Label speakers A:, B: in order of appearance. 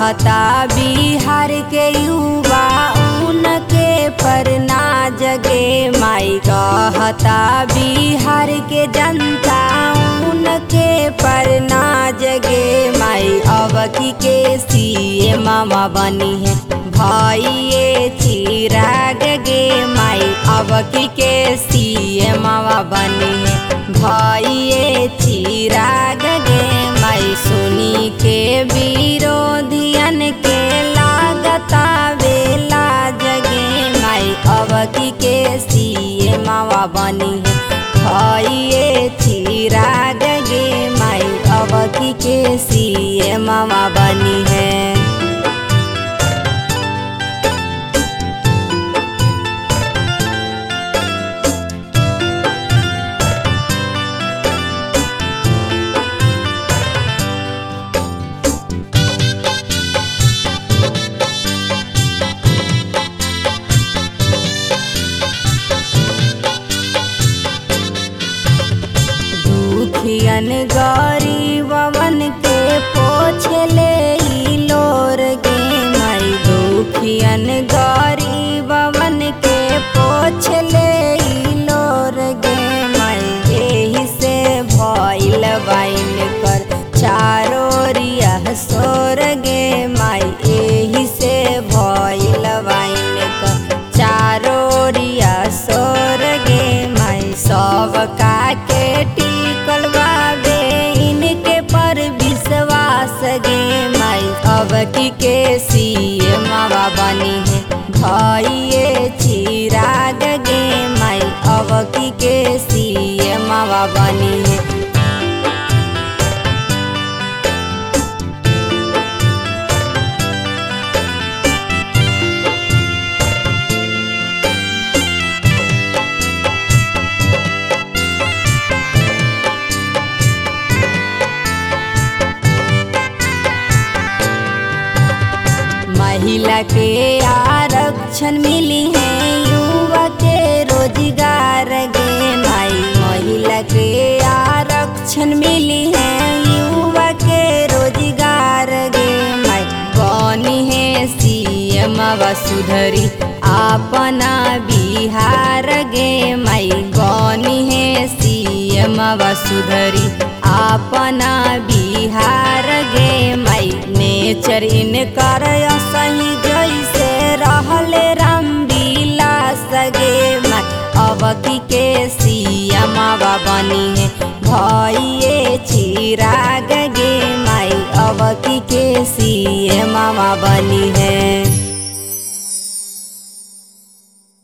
A: कहता बिहार के युवा उनके पर ना जगे माई कहता बिहार के जनता उनके पर ना जगे माई अवकी के सीए मामा बनी है भाइये चिराग गे माई अवकी के सीए मामा बनी है भाइये चिराग गे माई सुनी के विरोधियन के लागता बेला जगे माई अवकी के सीए मावा बनी है भाइये चिराग गे माई अवकी के सीए मावा बनी है दुखियन गरीबवन के पोछले ई लोर गे माई दुखियन गरीबवन के पोछले ई लोर गे माई एही से भइल बाइन कर चारोरिया सोर गे माई एही से भइल बाइन कर चारोरिया सोर गे माई सब का के टिकल बाबे इनके पर विश्वास गे माई अब की के सीए मावा बनी है भाइये चिराग गे माई अब की के सीए मावा बनी है महिला के आरक्षण मिली है युवा के रोजगार गे माई महिला के आरक्षण मिली है युवा के रोजगार गे माई बनी है सीएम वसुधरी अपना बिहार गे माई बनी है सीएम वसुधरी अपना बिहार गे माई नेचर इनकर सही जैसे रहले राम विलास गे माई अवकी के सियामावा बनी है भइये चिराग गे माई अवकी के सीए मामा बनी है